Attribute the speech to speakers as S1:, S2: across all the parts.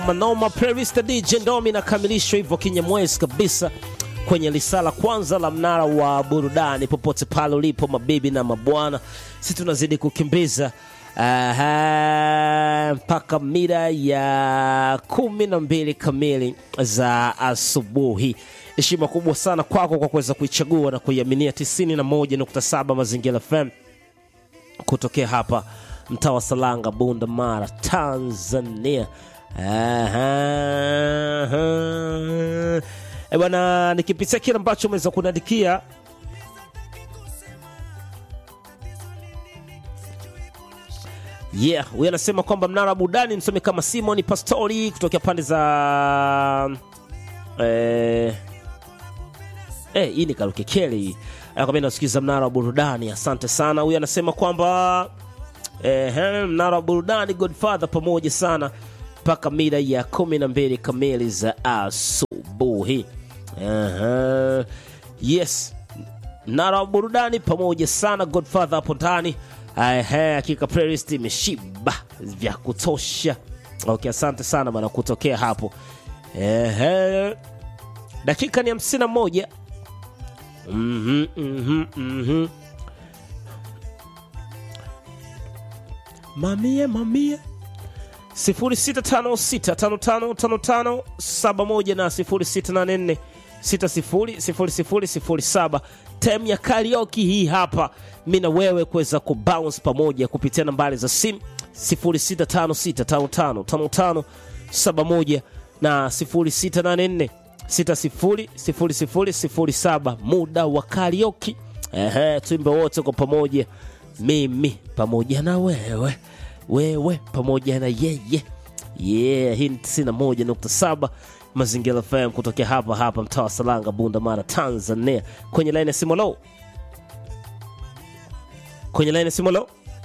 S1: manoma playlist DJ Ndomi inakamilishwa hivyo kinyamwezi kabisa kwenye lisala kwanza la mnara wa burudani popote pale ulipo mabibi na mabwana si tunazidi kukimbiza Aha, mpaka mida ya kumi na mbili kamili za asubuhi heshima kubwa sana kwako kwa kuweza kuichagua na kuiaminia 91.7 mazingira fm kutokea hapa mtaa wa Salanga, Bunda Mara, Tanzania. Aha, aha. E bwana, nikipitia kile ambacho umeweza kuniandikia yeah, huyu anasema kwamba mnara wa burudani msome kama Simon Pastori kutokea pande za eh, eh, hii ni Kalukekeli hii anakwambia nasikiza mnara wa burudani. Asante sana. Huyu anasema kwamba eh, mnara wa burudani Godfather pamoja sana mpaka mida ya kumi na mbili kamili za asubuhi. Aha. Yes, mnara wa burudani pamoja sana Godfather hapo ndani. Ehe, hakika playlist imeshiba vya kutosha. Okay, asante sana bana kutokea hapo. Ehe, dakika ni hamsini na moja. Mhm, mhm, mhm. Mamia mamia 0656555571 na 0684 600007 tem ya karaoke hii hapa mi na wewe kuweza kubounce pamoja kupitia nambari za simu 0656555571 na 0684 600007 muda wa karaoke ehe tuimbe wote kwa pamoja mimi pamoja na wewe wewe pamoja na yeye yeah hii ni 91.7 mazingira fm kutokea hapa hapa mtaa wa salanga bunda mara tanzania kwenye laini ya simolo kwenye laini ya simolo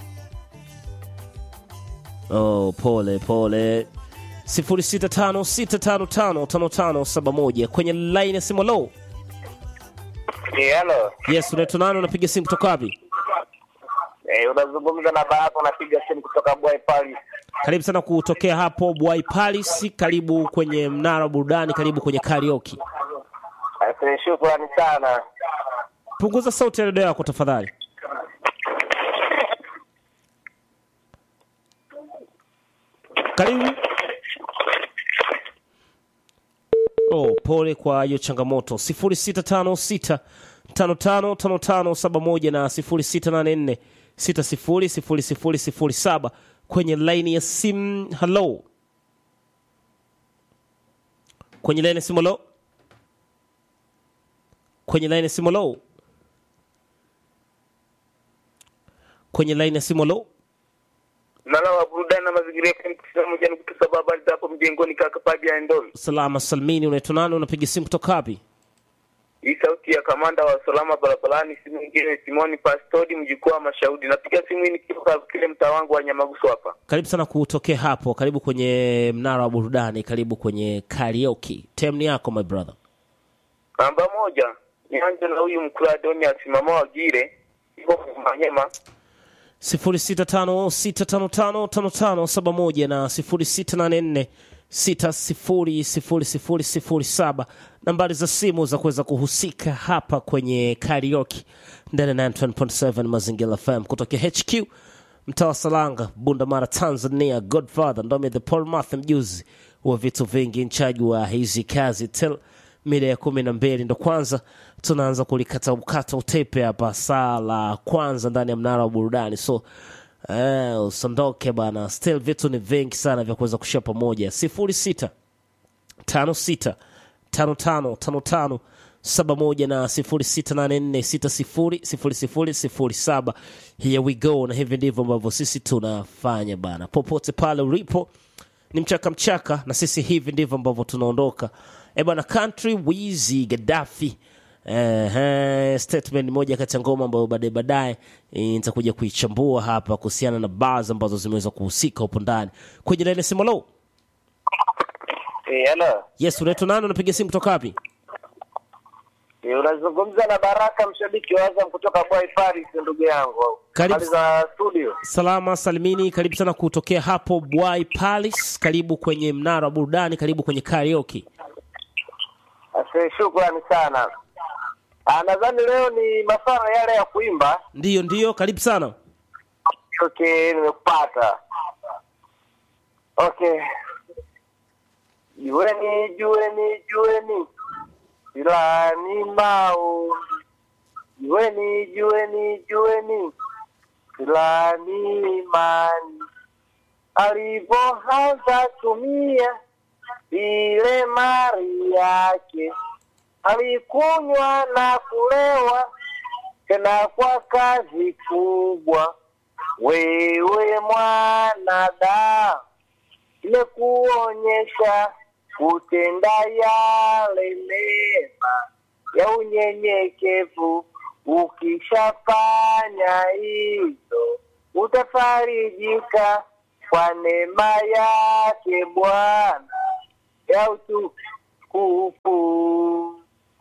S1: oh pole pole 0656555571 kwenye laini ya simolo
S2: Eh, Halo,
S1: yes unaitwa nani unapiga simu kutoka wapi
S2: eh, unazungumza na Baraka, unapiga simu kutoka Bwai Paris.
S1: karibu sana kutokea hapo Bwai Palace, karibu kwenye mnara wa burudani, karibu kwenye karaoke.
S2: Asante, shukrani sana.
S1: Punguza sauti ya redio yako tafadhali. Karibu. Oh, pole kwa hiyo changamoto. 0656 555571 na 0684 600007 kwenye laini ya simu. Hello. Kwenye laini ya simu hello. Kwenye laini ya simu hello. Kwenye laini ya simu hello.
S2: Mnara wa burudani na mazingira FM tisini moja nukta saba habari za hapo mjengoni kaka Paji ya Ndoli.
S1: Salama salmini, unaitwa nani? Unapiga simu kutoka wapi?
S2: Hii sauti ya kamanda wa usalama barabarani, si mwingine Simoni Pastodi, mjukuu wa Mashaudi. Napiga simu hii nikiwa kile mtaa wangu wa Nyamaguso hapa.
S1: Karibu sana kutokea hapo, karibu kwenye mnara wa burudani, karibu kwenye karaoke. Time ni yako my brother.
S2: Namba moja nianze na huyu mkuladoni asimama wagire iko Manyema.
S1: 0656555571 na 0684600007 nambari za simu za kuweza kuhusika hapa kwenye karaoke ndani ya 91.7 Mazingira FM kutokea HQ mtaa wa Salanga, Bunda Mara, Tanzania. Godfather Ndome the Paul Matthew, mjuzi wa vitu vingi, mchaji wa hizi kazi till mida ya kumi na mbili ndo kwanza tunaanza kulikata ukata utepe hapa saa la kwanza ndani ya mnara wa burudani so eh, usiondoke bana still vitu ni vingi sana vya kuweza kushia pamoja sifuri sita tano sita tano tano tano tano saba moja na sifuri sita nane nne sita sifuri sifuri sifuri sifuri saba here we go na hivi ndivyo ambavyo sisi tunafanya bana popote pale ulipo ni mchaka mchaka na sisi hivi ndivyo ambavyo tunaondoka e bwana country wizi gaddafi Ehe, statement moja kati ya ngoma ambayo baadaye baadaye eh, nitakuja kuichambua hapa kuhusiana na bars ambazo zimeweza kuhusika hupo ndani kwenye laini ya simu lo
S2: Eh, hello.
S1: yes unaitwa nani unapiga simu kutoka wapi
S2: Eh, unazungumza na Baraka mshabiki wa Azam kutoka Bwai Paris ndugu yangu.
S1: Karibu
S3: Hali za studio.
S1: salama salimini, karibu sana kutokea hapo Bwai Palace, karibu kwenye mnara wa burudani, karibu kwenye karaoke.
S3: Asante, shukrani sana. Ah, nadhani leo ni masuala yale ya kuimba.
S1: Ndiyo, ndiyo, karibu sana.
S3: Okay, nimekupata. Okay. Jueni, jueni, jueni. Silani mau. Jueni, jueni, jueni. Silani imani. Alivyoanza tumia ile mali yake, alikunywa na kulewa tena kwa kazi kubwa. Wewe mwanadamu, nimekuonyesha kutenda yale mema ya unyenyekevu. Ukishafanya hivyo, utafarijika kwa neema yake Bwana ya utukufu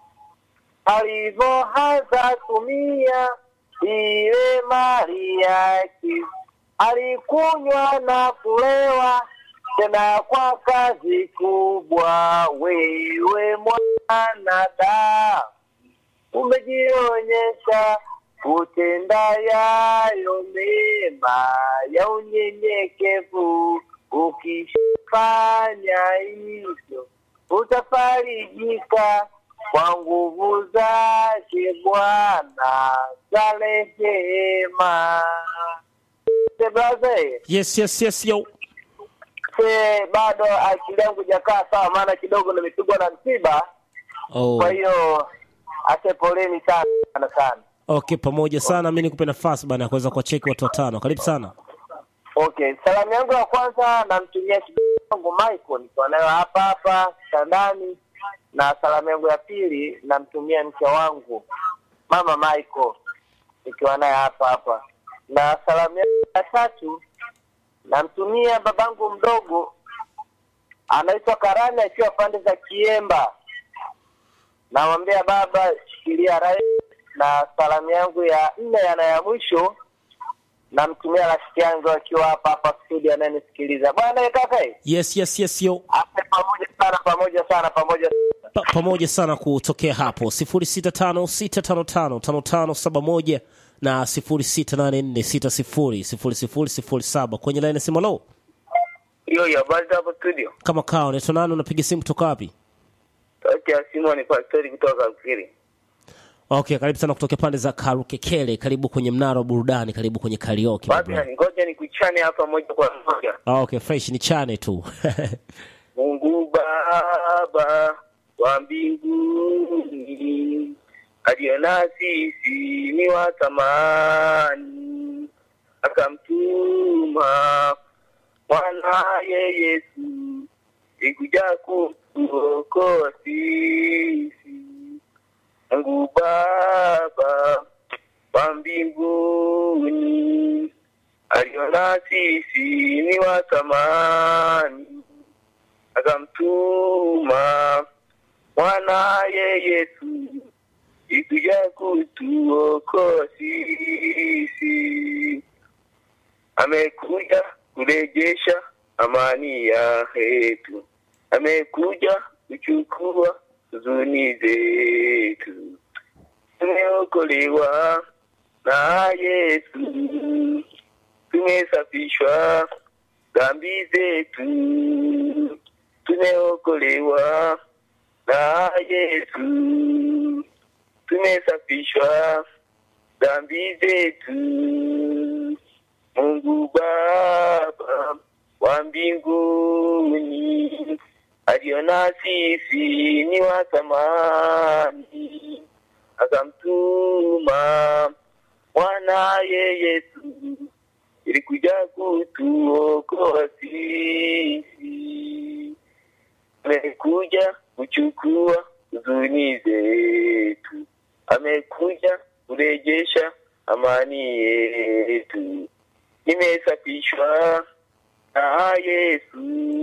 S3: alivyoanza tumia ile mali yake, alikunywa na kulewa tena kwa kazi kubwa. Wewe mwanadamu, umejionyesha kutenda yayo mema ya unyenyekevu. Ukifanya hivyo, utafarijika kwa nguvu zake Bwana za rehema. Se braze,
S1: Yes, yes, yes, yo.
S3: se bado akili yangu jakaa sawa, maana kidogo nimepigwa na msiba.
S1: Oh.
S3: Kwa hiyo ase poleni sana sana sana.
S1: Okay, pamoja sana. Mimi nikupe nafasi bana ya kuweza kuwacheki watu watano. Karibu sana.
S3: Okay, salamu yangu ya kwanza namtumia kidogo Michael nikiwa nayo hapa hapa kitandani, na salamu yangu ya pili namtumia mke wangu mama Michael nikiwa naye hapa hapa, na salamu yangu ya tatu namtumia babangu mdogo anaitwa Karani akiwa pande za Kiemba, namwambia baba, shikilia rai. Na salamu yangu ya nne yana ya mwisho namtumia rafiki yangu akiwa hapa hapa studio anayenisikiliza. Bwana kaka, eh,
S1: Yes, yes, yes, yo.
S3: ape pamoja sana, pamoja sana, pamoja
S1: Pa pamoja sana kutokea hapo 0656555571 na 0684600007 kwenye line ya simu. Lo,
S2: hiyo ya habari za hapo studio.
S1: kama kawa unaitwa nani? Unapiga simu kutoka wapi?
S2: Sauti ya simu ni pastori kutoka Kakiri.
S1: Okay, karibu sana kutokea pande za Karukekele. Karibu kwenye mnara wa burudani, karibu kwenye karaoke. my brother.
S2: Basi ngoja nikuchane hapa moja kwa moja.
S1: Ah, okay, fresh ni chane tu.
S2: Mungu Baba wa mbinguni aliona sisi ni wa thamani, akamtuma mwanaye Yesu ikuja kutuokoa sisi. Mungu Baba wa mbinguni aliona sisi ni wa thamani akamtuma mwanaye Yesu ikuja kutuokoa sisi. Amekuja kurejesha amani ya yetu, amekuja kuchukua huzuni zetu. Tumeokolewa na Yesu, tumesafishwa dhambi zetu, tumeokolewa na Yesu, tumesafishwa dhambi zetu. Mungu Baba wa mbinguni aliona sisi ni wa thamani, akamtuma mwanaye Yesu ili kuja kutuokoa sisi. Amekuja kuchukua huzuni zetu, amekuja kurejesha amani yetu. Nimesafishwa na Yesu,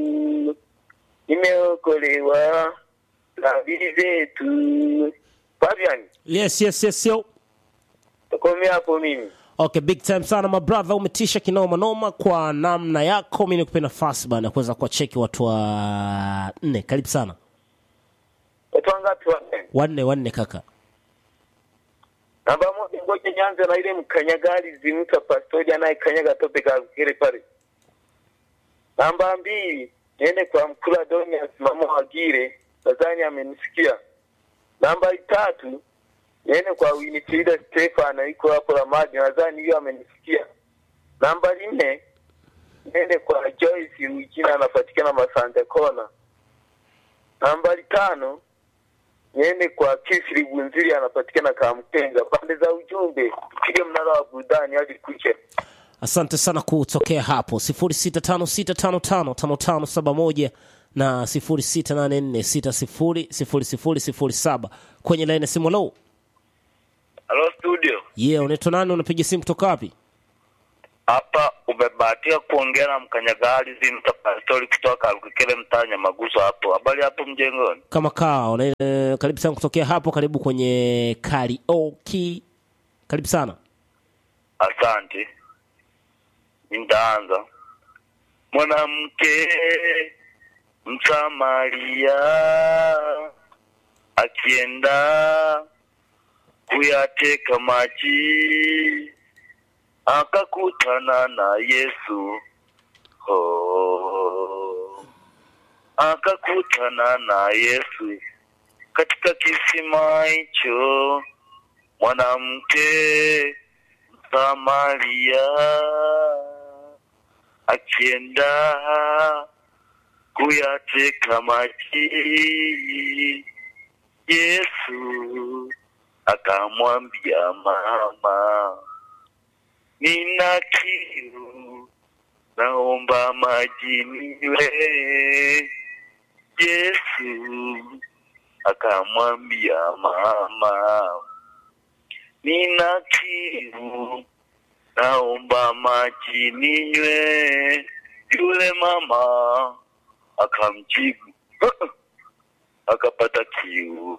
S2: nimeokolewa dhambi zetu. Fabian,
S1: yes, yes, yes, yo.
S2: takomea hapo mimi.
S1: Okay, big time sana my brother, umetisha kinoma noma kwa namna yako. Mimi nikupe nafasi bana kuweza kuwacheki watu wa nne. Karibu sana.
S2: Watu wangapi wanne?
S1: Wanne wanne kaka.
S2: Namba moja, ngoja nianze na ile mkanyagali zinuta pastori anayekanyaga tope kakere pale. Namba mbili, niende kwa mkulu Adonias mama Wagire, nadhani amenisikia. Namba tatu, niende kwa Winifrida Stefan yuko hapo Ramadi, nadhani hiyo amenisikia. Namba nne, niende kwa Joyce Ruijina anapatikana Masante Kona. Nambari tano, niende kwa Kisri Bunziri anapatikana Kamkenga. Pande za ujumbe, tupige mnara wa burudani hadi kuche.
S1: Asante sana kutokea hapo 0656555571 na 0684600007 kwenye laini ya simu. Hello.
S4: Halo studio,
S1: Yeah, unaitwa nani? Unapiga simu kutoka wapi?
S4: hapa umebahatika kuongea na mkanyagari Zimta Pastori kutoka Alukikele mtaa Nyamaguso hapo. Habari hapo mjengoni?
S1: Kama kaa, una- eh, karibu sana kutokea hapo, karibu kwenye karaoke. Karibu sana.
S4: Asante, nitaanza. Mwanamke Msamaria akienda kuyateka maji akakutana na Yesu oh. akakutana na Yesu katika kisima hicho, mwanamke Samaria akienda kuyateka maji, Yesu akamwambia mama, nina kiu, naomba maji niwe. Yesu akamwambia mama, nina kiu, naomba maji ninywe. Yule mama akamjibu akapata kiu,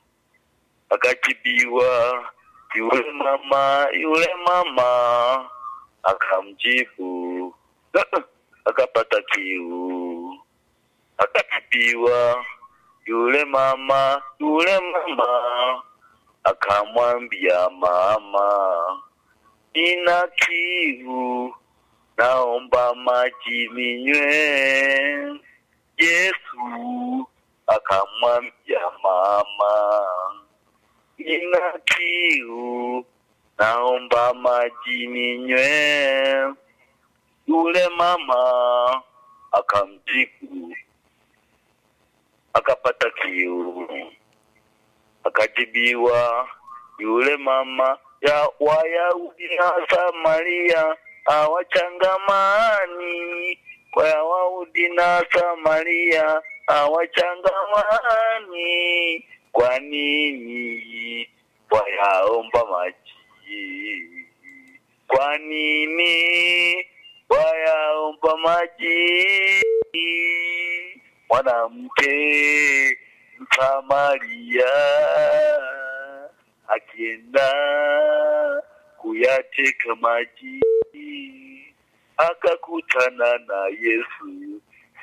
S4: akajibiwa. Yule mama yule mama akamjibu akapata kiu, akajibiwa. Yule mama yule mama akamwambia mama, nina kiu, naomba maji ninywe. Yesu akamwambia mama, nina kiu, naomba maji ninywe. Yule mama akamjibu, akapata kiu, akajibiwa. Yule mama ya Wayahudi na Samaria hawachangamani, Wayahudi na Samaria hawachangamani. Kwa nini wayaomba maji? Kwa nini wayaomba maji? Mwanamke Msamaria akienda kuyateka maji akakutana na Yesu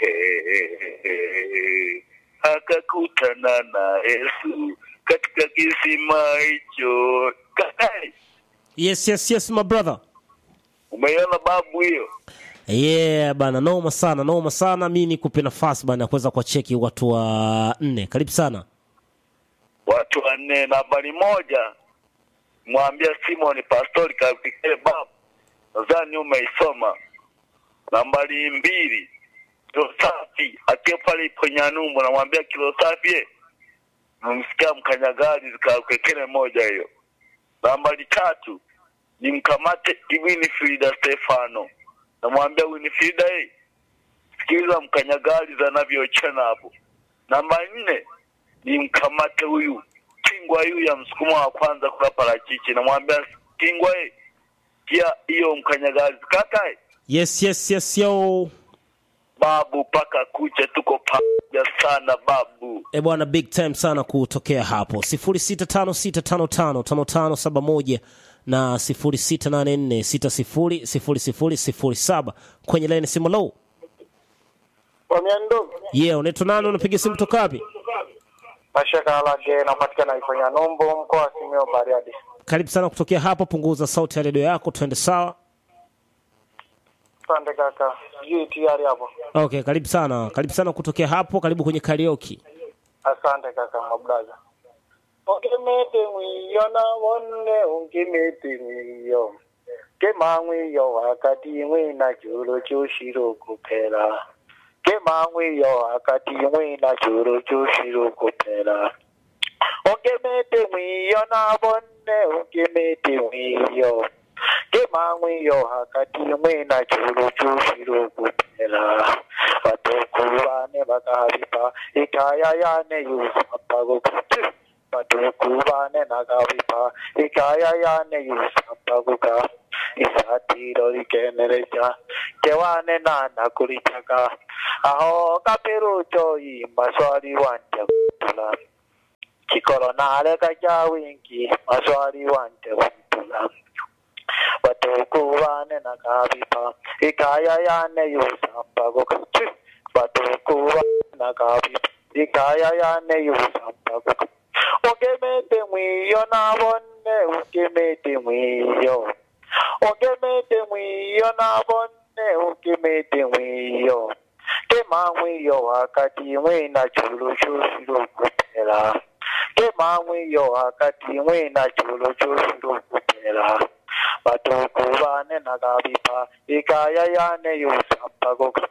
S4: He, akakutana na Yesu katika kisima hicho. Kakali,
S1: Yes, yes, yes my brother.
S4: umeiona babu hiyo?
S1: Yeah bana, noma sana, noma sana. Mi nikupe nafasi bana ya kuweza kuwacheki watu wa nne. Karibu sana.
S4: Watu wanne. Nambari moja, mwambia Simon Pastori kafikire babu, nadhani umeisoma. Nambari mbili, kilo safi akiwa pale ipo Nyanumbu, namwambia kilo safi eh, namsikia mkanyagari zikakekele moja hiyo. Nambari tatu ni mkamate Winifrida Stefano, namwambia Winifrida eh, sikiliza mkanyagari zanavyochana hapo. Namba nne ni mkamate huyu kingwa huyu ya msukumo wa kwanza kula parachichi, namwambia kingwa eh, pia hiyo mkanyagari kaka eh,
S1: Yes, yes, yes yo.
S4: babu paka kucha, tuko pamoja sana babu.
S1: E bwana, big time sana kutokea hapo 0656555571 na 0684600007 kwenye laini simu low.
S3: Wamiando
S1: Yeah, unaitwa nani? Unapiga simu toka wapi?
S3: Mashaka Alage napatikana Ifonya Nombo mkoa wa Simiyu Bariadi.
S1: Karibu sana kutokea hapa, punguza sauti ya redio yako, tuende sawa.
S3: Asante kaka, sijui tayari hapo.
S1: Okay, karibu sana, karibu sana kutokea hapo, karibu kwenye karaoke.
S3: Asante kaka mablaza. Ongemete mwiyo na wone ungimete mwiyo. Kema mwiyo wakati mwina chulo chushiro kupera. Kema mwiyo wakati mwina chulo chushiro kupera. Ongemete mwiyo na wone ungimete mwiyo. Kema mwiyo wakati mwina chulo chushiro kupera. Batukubane bakabipa ikaya yane yusampaguka. Batukubane nagabipa ikaya yane yusampaguka. Isatiro rikenereja kewane nana kulichaka aho kapirucho i maswali wanje kutula chikolo nale kaja wingi maswali wanje kutula batukubane nagabipa ikaya yane yusampaguka batukubane nagabipa ikaya yane yusampaguka ungemete mwiyo nabone ungemete mwiyo ungemete mwiyo nabone ungemete mwiyo kema mwiyo wakati mwina chulu chusiru kupera kema mwiyo wakati mwina chulu chusiru kupera batukubane nagabipa ikaya yane yusampaguka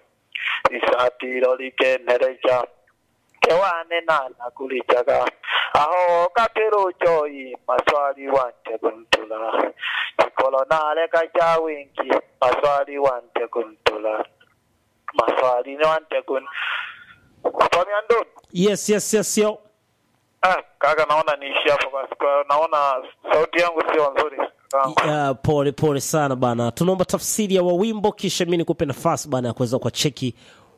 S3: isatiro likenereja kewane nana kulijaga aho kapirucho i maswali wante kuntula chikolo nale kaja wingi maswali wante kuntula maswali ni wante kun Famiando
S1: Yes, yes, yes, yo.
S3: ah kaka naona niishi hapo kwa sababu naona sauti yangu sio nzuri
S1: Uh, pole pole sana bana, tunaomba tafsiri ya wawimbo kisha mi nikupe nafasi bana ya kuweza kwa cheki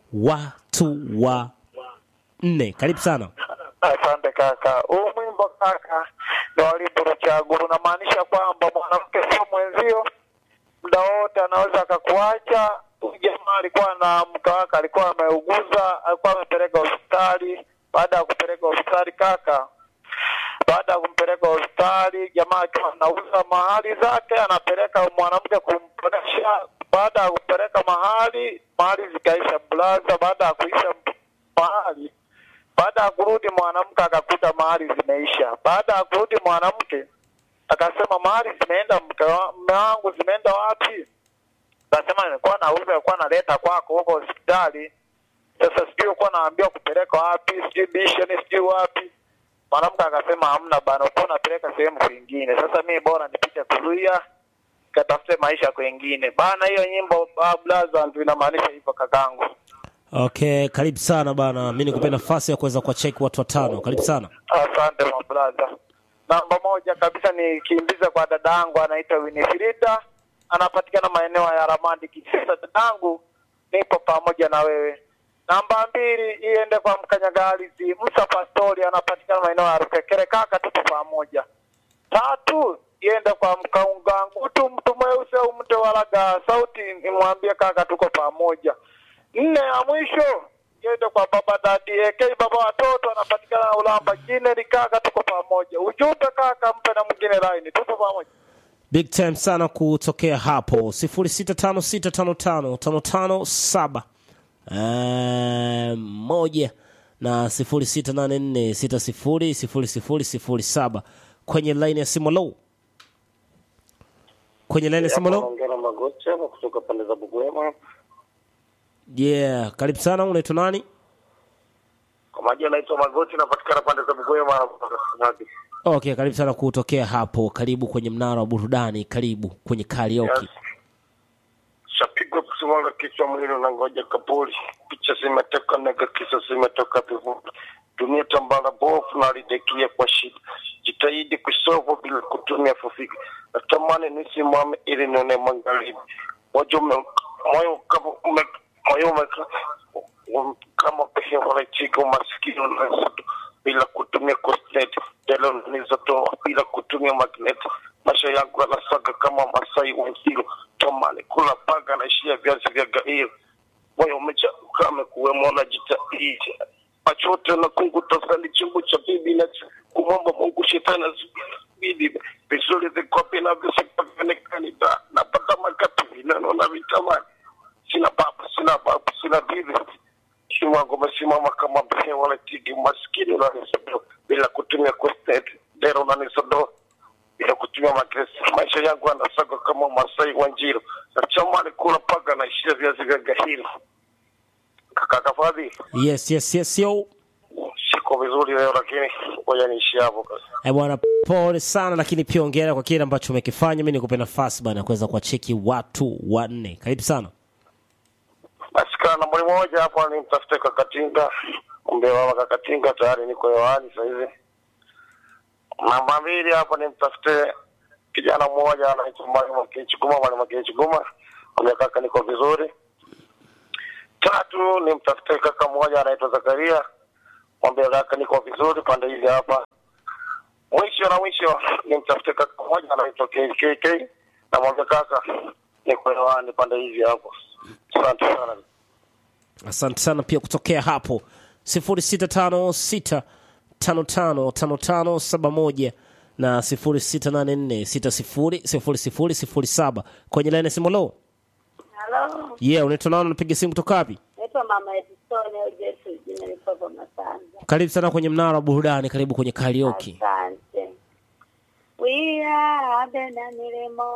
S1: watu wa nne. Karibu sana.
S3: Asante kaka. Huu mwimbo kaka ni wa Limbo Ruchaguru, unamaanisha kwamba mwanamke sio mwenzio, muda wote anaweza akakuacha. Huyu jamaa alikuwa na mke wake, alikuwa ameuguza, alikuwa amepeleka hospitali. Baada ya kupeleka hospitali kaka, baada ya kumpeleka hospitali, jamaa akiwa anauza mahali zake, anapeleka mwanamke kumponesha. Baada ya kupeleka mahali, mahali zikaisha blaza. Baada ya kuisha mahali baada ya kurudi mwanamke akakuta mahali zimeisha. Baada ya kurudi mwanamke akasema mahali zimeenda, mke wa- mume wangu zimeenda wapi? Akasema nilikuwa nauza, nilikuwa naleta kwako huko hospitali. Sasa sijui ulikuwa naambiwa kupeleka wapi, sijui bisheni, sijui wapi. Mwanamke akasema hamna bana, ulikuwa unapeleka sehemu kwingine. Sasa mimi bora nipite Kuruia katafute maisha kwengine bana. Hiyo nyimbo ah, blaza ndio inamaanisha hivyo kakangu.
S1: Okay, karibu sana bana, mi nikupe nafasi ya kuweza kwa cheki watu watano. Karibu sana.
S3: Asante mabraza. Namba moja kabisa nikimbiza kwa dadangu anaitwa Winifrida, anapatikana maeneo ya Ramadi Kisesa. Dadangu, nipo pamoja na wewe. Namba mbili iende kwa mkanyagalizi Musa Pastori, anapatikana maeneo ya Rukekere. Kaka, tupo pamoja. Tatu iende kwa mkaungangutu mtu mweusi au mtu walaga sauti, nimwambie kaka, tuko pamoja. Nne ya mwisho iende kwa baba dadi AK baba watoto anapatikana na Ulamba Jineri. Kaka, tuko pamoja. Ujumbe kaka, mpe na mwingine line, tupo pamoja.
S1: Big time sana kutokea hapo 0656555557 Eh, moja na 0684600007 kwenye line ya simu low kwenye line ya simu low
S5: Naongea na Magoti hapa kutoka pande za Bugwema.
S1: yeah karibu sana unaitwa nani
S5: Kwa majina naitwa Magoti, napatikana pande za Bugwema hapa Samadi.
S1: okay karibu sana kutokea hapo karibu kwenye mnara wa burudani karibu kwenye karaoke
S5: Yes. Shapigwa kusimama kichwa mwili na ngoja kapuli. Picha zimetoka nega kisa zimetoka vivuli. Dunia tambara bofu na lidekia kwa shida. Jitahidi kusovu bila kutumia fufiki. Natamani nisimame ili nione magharibi. Moyo ume- moyo kama ume moyo ume um- kama pehe wala chigo masikini unazoto bila kutumia cosnet. Delo nilizotoa bila kutumia magnet. maisha yangu yanasaga kama Masai Wenziro, tomani kula paga naishia viazi vya gairo, moyo umejaa ukame kuwemo na jitahidi machote na kunguta sali chungu cha bibi na kumwomba Mungu shetani azibidi vizuri vikopi na viseka vionekani da napata makapi vinano na vitamani sina baba sina babu sina bibi Shimo wangu umesimama kama mbehe wala tigi maskini unanisodoa bila kutumia kustet dero unanisodoa bila kutumia magresi maisha yangu yanasaga kama Masai Wanjiro na chamani kula paga na ishia viazi vya gahiri kaka kafadhi
S1: yes yes yes yo
S5: siko vizuri leo lakini ngoja niishi hapo kazi.
S1: Eh, bwana pole sana lakini pia ongera kwa kile ambacho umekifanya mi nikupe nafasi bana ya kuweza kuwacheki watu wanne karibu sana
S5: Basi kaa nambari moja hapo ni mtafute Kakatinga, mbe mama Kakatinga tayari niko hewani sasa hivi. Namba mbili hapo ni mtafute kijana mmoja anaitwa Mwalimu Kichuguma, Mwalimu Kichuguma, mwambie kaka niko vizuri. Tatu ni mtafute kaka mmoja anaitwa Zakaria, mwambie kaka niko vizuri pande hizi hapa. Mwisho na mwisho ni mtafute kaka mmoja anaitwa KKK, na mwambie kaka niko hewani pande hizi hapo. Asante sana.
S1: asante sana pia kutokea hapo 0656555571 na 0684600007 kwenye laini ya simu lo
S6: Halo,
S1: yeah unaitwa nani unapiga simu kutoka wapi
S6: naitwa Mama Edison au Jesu, jina lipopo Masanza.
S1: karibu sana kwenye mnara wa burudani karibu kwenye karaoke
S6: Asante. We are Benamilemo